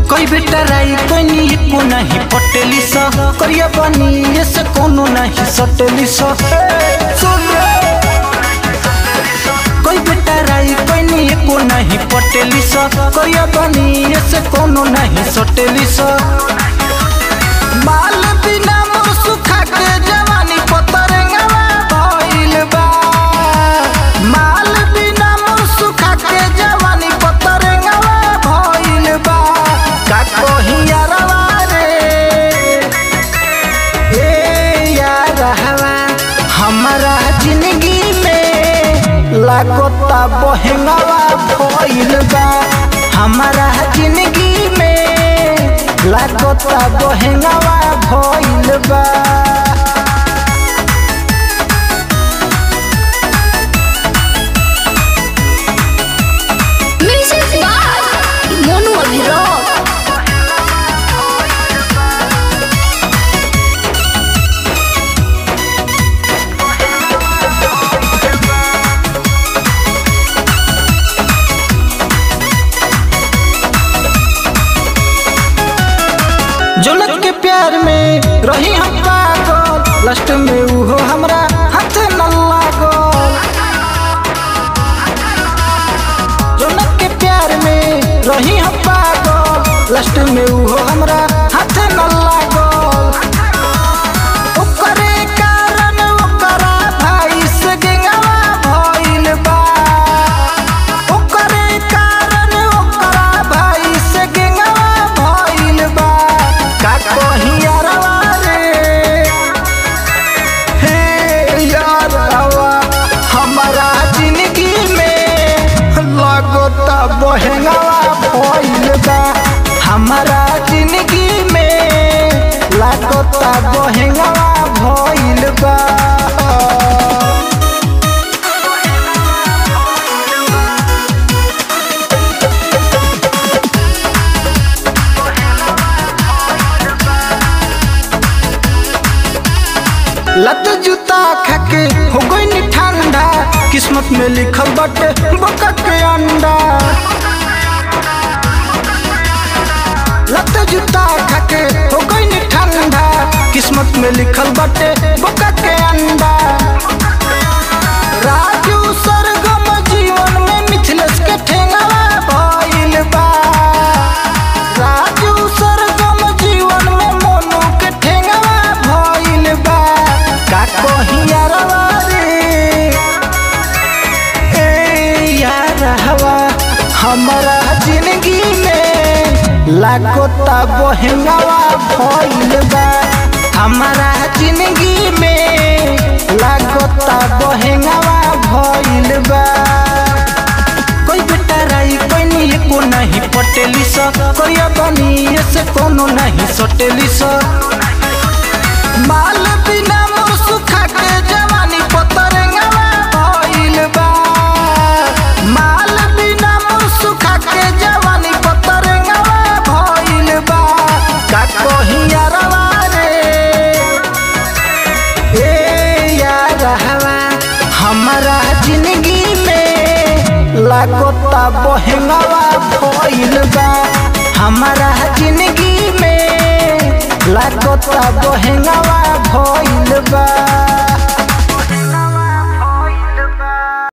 कोई बेटा राई कोई नी को नहीं पटेली सा करिया बनी ये से कोनो नहीं सटेली सा सुन रे कोई बेटा राई कोई नी को नहीं पटेली सा करिया बनी ये से कोनो नहीं सटेली सा माल बिना मुँह सुखा के जवानी पतरंगवा भइल बा माल बिना मुँह सुखा के जवानी पतरंगवा भइल बा का कही यारवा रे ए यारवा हमारा जिंदगी में लागता बहंगवा भइल बा हमारा जिंदगी में लागता बहंगवा भइल बा म्यूजिक बाय मोनू अभिराम जुलत के प्यार में रही हम पागल लास्ट में उहो हमरा हाथ न लागल जुलत के प्यार में रही हम पागल लास्ट में उहो हमरा हाथ न लागल ओकरे कारण ओकरा भाई से गेंगवा भइल बा ओकरे कारण ओकरा भाई से गेंगवा भइल बा का कही यारवा रे हे यारवा हमारा जिंदगी में लगता बहंगवा भइल बा हमारा जिंदगी में लागता बहंगवा भइल बा लत जूता खाके हो गई ठंडा किस्मत में लिखल बटे बका के अंडा लत जूता खाके हो गई ठंडा किस्मत में लिखल बटे बका के अंडा राजू सरगम जीवन में मिथिलेश के ठेंगवा भइल बा राजू सरगम जीवन में मोनू के ठेंगवा भइल बा का कही यारवा रे ए यारवा हमारा जिंदगी में लागता बहंगवा भइल बा हमारा जिंदगी में लागता बहंगवा भइल बा कोई बेटा राई कोई नी को नहीं पटेली सा कोई बनी से कोनो नहीं सटेली सा माल बिना मुँह सुखा के जवानी पतरंगवा भइल बा माल बिना मुँह सुखा के जवानी पतरंगवा भइल बा का कही यारवा रे ए यारवा हमारा जिंदगी में लागता बहंगवा भइल बा हमारा जिंदगी में लागता बहंगवा